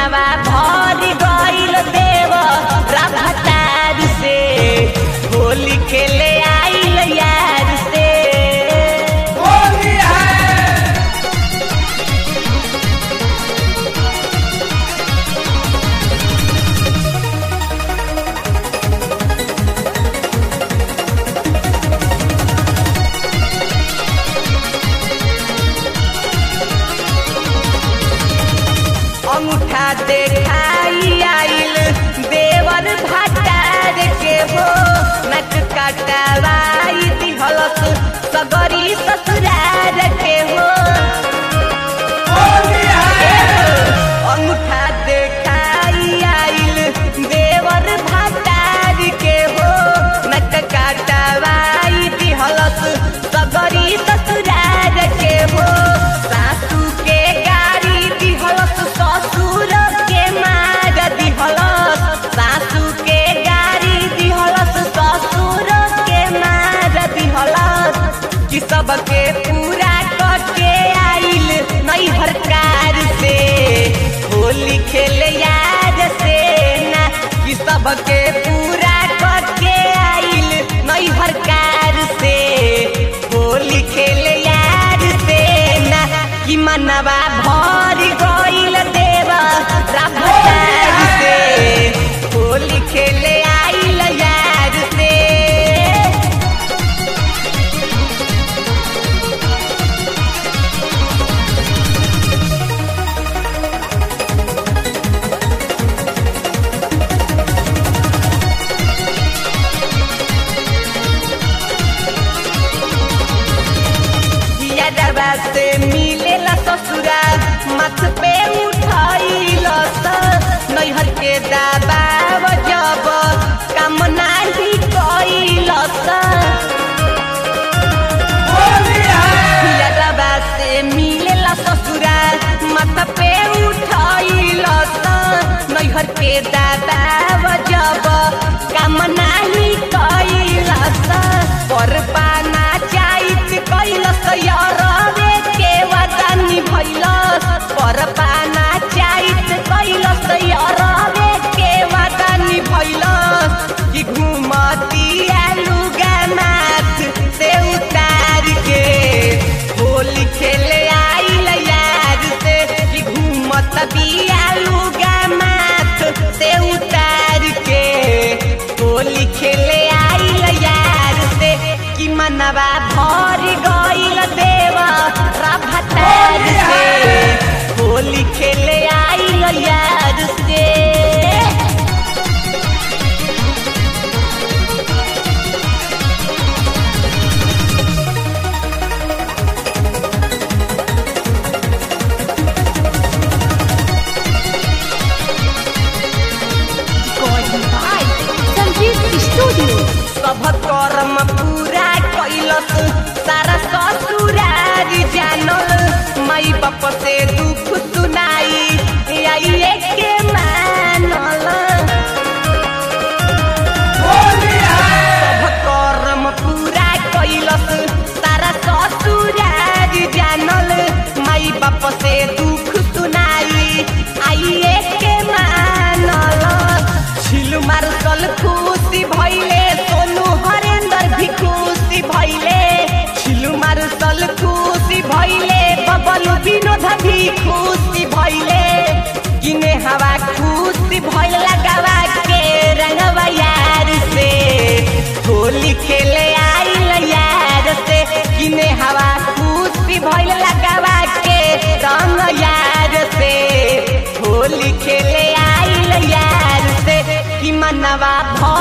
मनवा भर गइल देव राभतार से होली खेले आइल यार से होली है अंगूठा देखाई आइल देवर भतार के हो नक कटवाई दिहलस सगरी ससुरार के हो होली है अंगूठा देखाई आइल देवर भतार के हो नक कटवाई दिहलस सगरी ससुरार के हो सासू के गाड़ी दिहलस ससुर के मार दिहलस सासू के गाड़ी दिहलस ससुर के मार दिहलस कि सबके पूरा करके आइल नैहर कार से होली खेल याद से ना कि सबके पूरा करके आइल नैहर कार से होली खेल याद से ना कि मनवा भर गइल देवा राभतार से होली खेले आइल यार से यादवा से मिलेला ससुरा मथ पे उठाइलस नैहर के दबाव जब काम नाही कइलस होली है यादवा से मिलेला ससुरा मथ पे उठाइलस नैहर के दबाव जब काम नाही कइलस पर पाना चाइत कइलस यरवे के वदनी भइलस पर पाना चाइत कइलस यरवे के वदनी भइलस कि घुमती लुगा माथ से उतार के होली खेले आइल यार से कि घूमत बिया लुगा माथ से उतार के होली खेले आइल यार से कि मनवा भर गइल देवा राभतार से होली खेले आइल यार से Recording by Sanjeev Studio. सब कर्म पूरा कैलस सारा ससुरार जानल माई बाप से दुख सुनाई आइए के मानल होली है सब कर्म पूरा कैलस सारा ससुरार जानल माई बाप से दुख सुनाई आइए के मानल छिल मारसल खुशी भइले सोनू हरेंद्र भी खुशी भइले छिल मारसल खुशी भइले बबलू विनोद भी खुशी भइले किने हवा खुशी भइल लगावा के रंगवा यार से होली खेले आइल यार से किने हवा खुशी भइल लगावा के रंग यार से होली खेले आइल यार से कि मनवा भ